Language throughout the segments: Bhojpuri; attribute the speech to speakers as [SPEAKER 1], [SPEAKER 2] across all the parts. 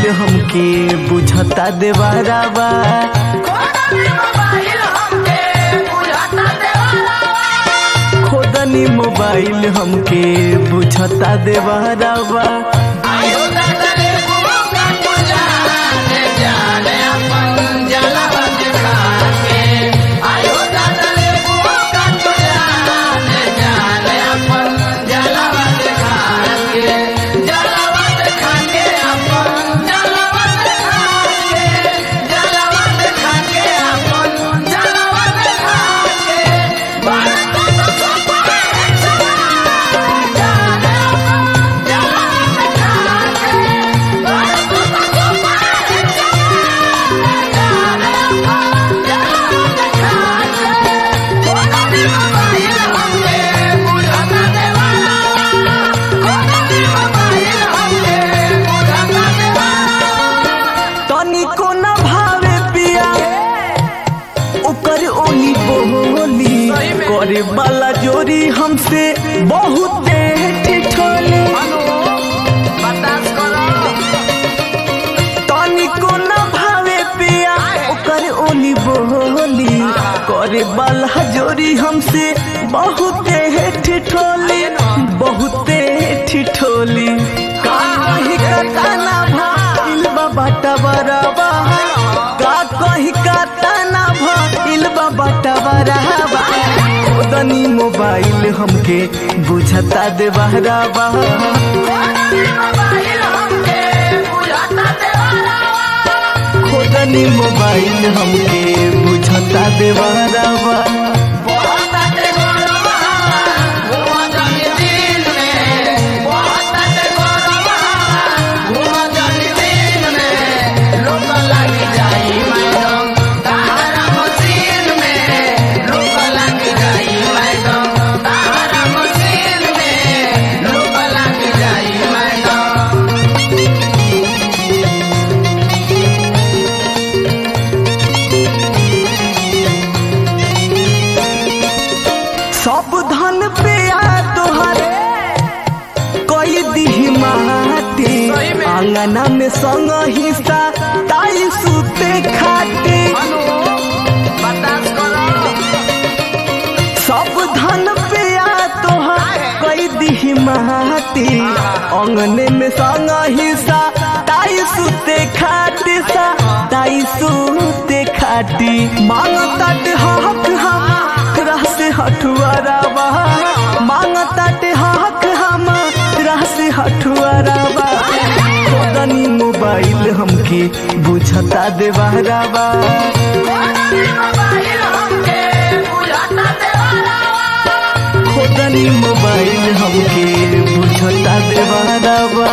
[SPEAKER 1] मोबाइल हमके बुझता देवारावा खोदनी मोबाइल हमके बुझता देवारावा तनिको न भावे पिया ओकर ओनी बोली करे वाला जोरी हमसे बहुत ठिठोली तनिको न भावे पिया ओकर ओनी बोली करे वाला जोरी हमसे बहुत ठिठोली बहुत ठिठोली काहे कतना भाईल बाटा बराबा का कही कतना भाईल बाटा बराबा खोदनी मोबाइल हमके बुझता दे बहराबा खोदनी मोबाइल हमके बुझता दे बहराबा सब धन पे आ तोहरे कोई दिही माटी आंगना में संग हिस्सा ताई सुते खाते सब धन पे आ तोहर कोई दिही माटी अंगने में संग हिस्सा ताई सुते खाते सा ताई सुते खाती मांगता हक हम से हठुआरावा मांगता हक हम से हठुआरावा खोदनी मोबाइल हमके बुझता देवारावा खोदनी मोबाइल हमके बुझता देवारावा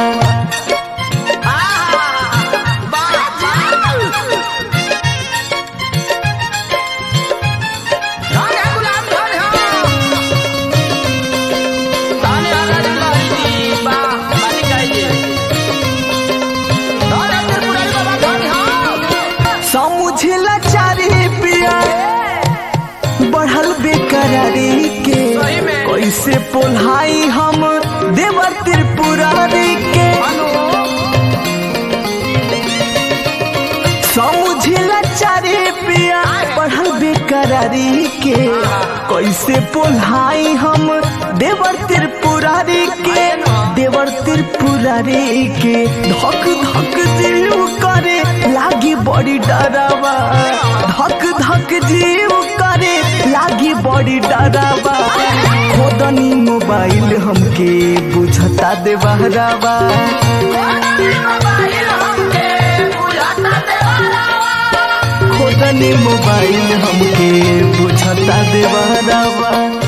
[SPEAKER 1] समझला चारी पिया बढ़ल बेकरारी के कैसे पोल्हाई हम देवर त्रिपुरारी के समझला चारी पिया बढ़ल बेकरारी के कैसे पोल्हाई हम देवर त्रिपुरारी के देवर त्रिपुरारी के धक धक जीव करे लागी बड़ी डरावा धक धक जीव करे लागी बड़ी डरावा खोदनी मोबाइल हमके बुझता दे बहरावा खोदनी मोबाइल हमके बुझता दे बहरावा